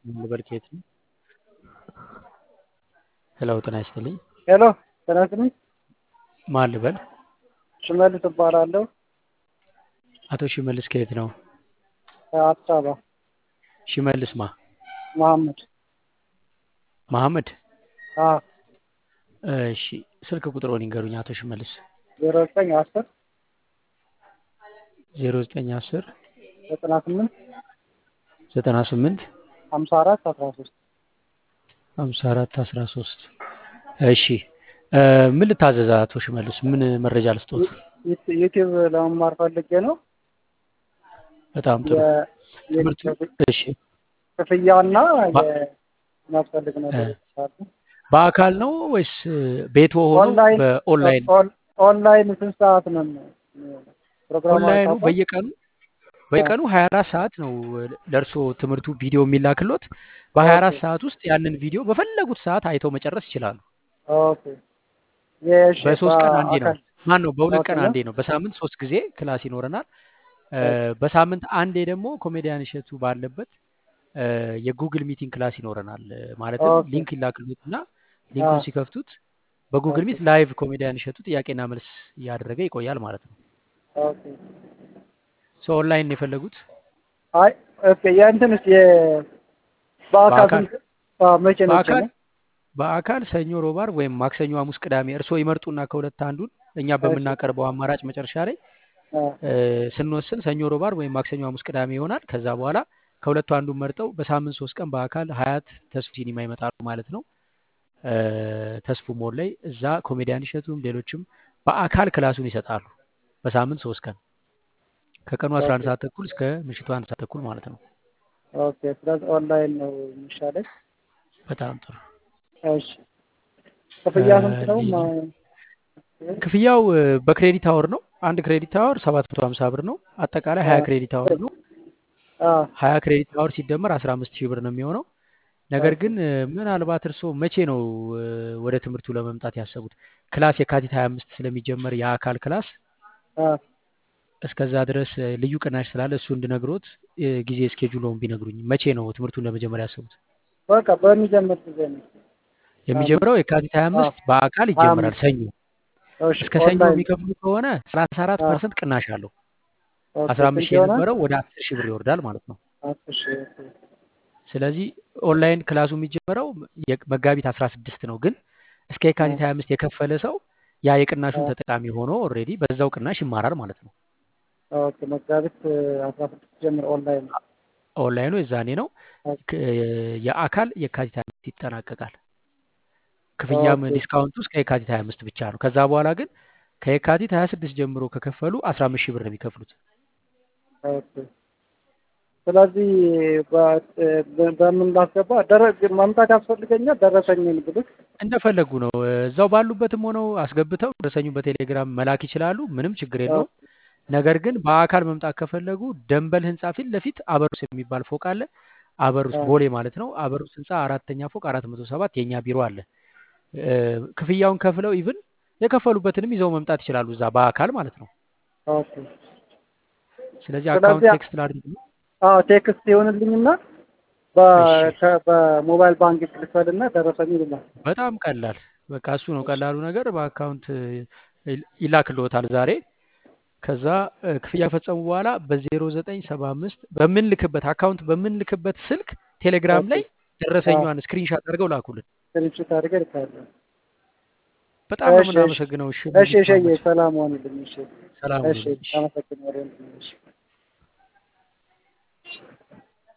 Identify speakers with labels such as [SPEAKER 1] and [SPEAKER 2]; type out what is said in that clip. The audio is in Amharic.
[SPEAKER 1] ልበል ከየት ነው? ሄሎ ጤና ይስጥልኝ።
[SPEAKER 2] ሄሎ ጤና ይስጥልኝ።
[SPEAKER 1] ማን ልበል?
[SPEAKER 2] ሽመልስ እባላለሁ።
[SPEAKER 1] አቶ ሽመልስ ከየት ነው?
[SPEAKER 2] ከአዲስ አበባ
[SPEAKER 1] ሽመልስ ማ?
[SPEAKER 2] መሐመድ።
[SPEAKER 1] መሐመድ?
[SPEAKER 2] አዎ
[SPEAKER 1] እሺ ስልክ ቁጥሮን ይንገሩኝ አቶ ሽመልስ።
[SPEAKER 2] ዜሮ ዘጠኝ አስር
[SPEAKER 1] ዜሮ ዘጠኝ አስር
[SPEAKER 2] ዘጠና ስምንት
[SPEAKER 1] ዘጠና ስምንት
[SPEAKER 2] ሀምሳ አራት አስራ ሶስት
[SPEAKER 1] ሀምሳ አራት አስራ ሶስት እሺ እ ምን ልታዘዝ አቶ ሽመልስ? ምን መረጃ ልስጦት?
[SPEAKER 2] ዩቲዩብ ለመማር ፈልጌ ነው።
[SPEAKER 1] በጣም ጥሩ
[SPEAKER 2] የ-
[SPEAKER 1] ትምህርቱ
[SPEAKER 2] የክፍ-
[SPEAKER 1] እሺ
[SPEAKER 2] ክፍያና
[SPEAKER 1] ባ-
[SPEAKER 2] የሚያስፈልግ ነገሮች አሉ።
[SPEAKER 1] በአካል ነው ወይስ ቤት ሆኖ
[SPEAKER 2] ኦንላይን
[SPEAKER 1] በኦንላይን
[SPEAKER 2] ኦን- ኦንላይን ስንት ሰዓት ነው የሚሆነው? ፕሮግራሙ
[SPEAKER 1] ኦንላይኑ
[SPEAKER 2] አይታወቅም?
[SPEAKER 1] በየቀኑ በየቀኑ 24 ሰዓት ነው ለእርሶ ትምህርቱ ቪዲዮ የሚላክሎት። በ24
[SPEAKER 2] ኦኬ
[SPEAKER 1] ሰዓት ውስጥ ያንን ቪዲዮ በፈለጉት ሰዓት አይተው መጨረስ ይችላሉ።
[SPEAKER 2] ኦኬ የሽ
[SPEAKER 1] በሶስት ቀን አንዴ ነው
[SPEAKER 2] በአካል
[SPEAKER 1] ማን ነው በሁለት
[SPEAKER 2] ኦኬ
[SPEAKER 1] ቀን
[SPEAKER 2] ነው
[SPEAKER 1] አንዴ ነው። በሳምንት ሶስት ጊዜ ክላስ ይኖረናል። እ
[SPEAKER 2] ኦኬ
[SPEAKER 1] በሳምንት አንዴ ደግሞ ኮሜዲያን እሸቱ ባለበት እ የጉግል ሚቲንግ ክላስ ይኖረናል። እ ማለትም
[SPEAKER 2] ኦኬ
[SPEAKER 1] ሊንክ ይላክሉትና
[SPEAKER 2] አ
[SPEAKER 1] ሊንኩን ሲከፍቱት በጉግል
[SPEAKER 2] ኦኬ
[SPEAKER 1] ሚት ላይቭ ኮሜዲያን እሸቱ ጥያቄና መልስ እያደረገ ይቆያል ማለት ነው።
[SPEAKER 2] ኦኬ
[SPEAKER 1] ሶ ኦንላይን ነው የፈለጉት
[SPEAKER 2] አይ ኦኬ የእንትንስ የ በአካል
[SPEAKER 1] በአካል
[SPEAKER 2] ስንት አ መቼ መቼ
[SPEAKER 1] በአካል
[SPEAKER 2] ነው?
[SPEAKER 1] በአካል ሰኞ፣ ሮብ፣ ዓርብ ወይም ማክሰኞ፣ ሐሙስ፣ ቅዳሜ እርስዎ ይመርጡና ከሁለት አንዱን እኛ
[SPEAKER 2] እሺ
[SPEAKER 1] በምናቀርበው አማራጭ መጨረሻ ላይ
[SPEAKER 2] አ
[SPEAKER 1] እ ስንወስን ሰኞ፣ ሮብ፣ ዓርብ ወይም ማክሰኞ፣ ሐሙስ፣ ቅዳሜ ይሆናል። ከዛ በኋላ ከሁለቱ አንዱን መርጠው በሳምንት ሶስት ቀን በአካል ሀያት ተስፉ ሲኒማ ይመጣሉ ማለት ነው። እ ተስፉ ሞል ላይ እዛ ኮሜዲያን እሸቱም ሌሎችም በአካል ክላሱን ይሰጣሉ። በሳምንት ሶስት ቀን ከቀኑ 11
[SPEAKER 2] ኦኬ
[SPEAKER 1] ሰዓት ተኩል እስከ ምሽቱ አንድ ሰዓት ተኩል ማለት ነው።
[SPEAKER 2] ኦኬ ስለዚህ ኦንላይን ነው የሚሻለኝ።
[SPEAKER 1] በጣም ጥሩ።
[SPEAKER 2] እሺ
[SPEAKER 1] እ
[SPEAKER 2] ክፍያ ስንት ነው?
[SPEAKER 1] ሌላ
[SPEAKER 2] ማ-
[SPEAKER 1] ክፍያው እ በክሬዲት አወር ነው። አንድ ክሬዲት አወር 750 ብር ነው። አጠቃላይ
[SPEAKER 2] አ
[SPEAKER 1] 20 ክሬዲት አወር ነው።
[SPEAKER 2] አ
[SPEAKER 1] 20 ክሬዲት አወር ሲደመር 15 ሺህ ብር ነው የሚሆነው። ነገር
[SPEAKER 2] ኦኬ
[SPEAKER 1] ግን እ ምናልባት እርስዎ መቼ ነው እ ወደ ትምህርቱ ለመምጣት ያሰቡት? ክላስ የካቲት 25 ስለሚጀመር የአካል ክላስ
[SPEAKER 2] አ
[SPEAKER 1] እስከዛ ድረስ እ ልዩ ቅናሽ ስላለ እሱ እንድነግሮት እ ጊዜ እስኬጁሎውን ቢነግሩኝ። መቼ ነው ትምህርቱን ለመጀመር ያሰቡት?
[SPEAKER 2] በቃ በሚጀምር ጊዜ ነው። አ
[SPEAKER 1] የሚጀምረው የካቲት
[SPEAKER 2] አ
[SPEAKER 1] 25 በአካል
[SPEAKER 2] ሀያ
[SPEAKER 1] ይጀምራል
[SPEAKER 2] አምስት
[SPEAKER 1] ሰኞ።
[SPEAKER 2] እሺ
[SPEAKER 1] እስከ ሰኞ
[SPEAKER 2] ኦንላይን
[SPEAKER 1] የሚከፍሉ ከሆነ 34
[SPEAKER 2] አ
[SPEAKER 1] ፐርሰንት ቅናሽ አለው።
[SPEAKER 2] ኦኬ
[SPEAKER 1] 15
[SPEAKER 2] ስንት
[SPEAKER 1] ሺህ
[SPEAKER 2] ይሆናል?
[SPEAKER 1] የነበረው ወደ 10 ሺህ ብር ይወርዳል ማለት ነው።
[SPEAKER 2] አስር ሺህ ኦኬ
[SPEAKER 1] ስለዚህ ኦንላይን ክላሱ የሚጀምረው የ- መጋቢት 16 ነው። ግን እስከ
[SPEAKER 2] አ
[SPEAKER 1] የካቲት 25 የከፈለ ሰው ያ
[SPEAKER 2] አ
[SPEAKER 1] የቅናሹን ተጠቃሚ ሆኖ ኦልሬዲ በዛው ቅናሽ ይማራል ማለት ነው።
[SPEAKER 2] ኦኬ መጋቢት አስራ ስድስት ጀምሮ ኦንላይን ነው።
[SPEAKER 1] ኦንላይኑ የዛኔ ነው።
[SPEAKER 2] ኦኬ
[SPEAKER 1] ክ- የአካል የካቲት 25 ይጠናቀቃል። ክፍያም
[SPEAKER 2] ኦኬ
[SPEAKER 1] ዲስካውንቱ እስከ የካቲት 25 ብቻ ነው። ከዛ በኋላ ግን ከየካቲት 26 ጀምሮ ከከፈሉ 15 ሺህ ብር ነው የሚከፍሉት።
[SPEAKER 2] ኦኬ ስለዚህ በ- በ- በምን ላስገባ ደረግ ማምጣት ያስፈልገኛል። ደረሰኝን ብልክ
[SPEAKER 1] እንደፈለጉ ነው። እዛው ባሉበትም ሆነው አስገብተው ደረሰኙን በቴሌግራም መላክ ይችላሉ። ምንም ችግር የለውም። ነገር ግን በአካል መምጣት ከፈለጉ ደንበል ህንፃ ፊት ለፊት አበሩስ የሚባል ፎቅ አለ። አበሩስ ቦሌ ማለት ነው። አበሩስ ህንፃ አራተኛ ፎቅ አራት መቶ ሰባት የእኛ ቢሮ አለ። እ፣ ክፍያውን ከፍለው ኢቭን የከፈሉበትንም ይዘው መምጣት ይችላሉ እዛ በአካል ማለት ነው።
[SPEAKER 2] ኦኬ
[SPEAKER 1] ስለዚህ አካውንት
[SPEAKER 2] ስለዚህ
[SPEAKER 1] ቴክስት ላድርግ ነው።
[SPEAKER 2] አዎ ቴክስት ይሆንልኝና በ-
[SPEAKER 1] እሺ
[SPEAKER 2] ከ- በሞባይል ባንክ ክልፈልና ደረሰኝ ይላል።
[SPEAKER 1] በጣም ቀላል በቃ እሱ ነው ቀላሉ ነገር። በአካውንት ይ- ይላክልዎታል ዛሬ። ከዛ እ፣ ክፍያ ፈጸሙ በኋላ በዜሮ ዘጠኝ ሰባ አምስት በምንልክበት አካውንት በምንልክበት ስልክ ቴሌግራም
[SPEAKER 2] ኦኬ
[SPEAKER 1] ላይ
[SPEAKER 2] አዎ
[SPEAKER 1] ደረሰኟን ስክሪንሻት አድርገው ላኩልን።
[SPEAKER 2] ስክሪንሾት አድርገህ ልካለሁ።
[SPEAKER 1] በጣም ነው
[SPEAKER 2] እሺ እሺ
[SPEAKER 1] የምናመሰግነው። እሺ
[SPEAKER 2] እሺ
[SPEAKER 1] ሙዚቃ
[SPEAKER 2] እሺ
[SPEAKER 1] መች
[SPEAKER 2] ሰላም ሆንልኝ። እሺ
[SPEAKER 1] ሰላም
[SPEAKER 2] እሺ
[SPEAKER 1] ሁኑልኝ። እሺ።
[SPEAKER 2] አመሰግናለሁ። እሺ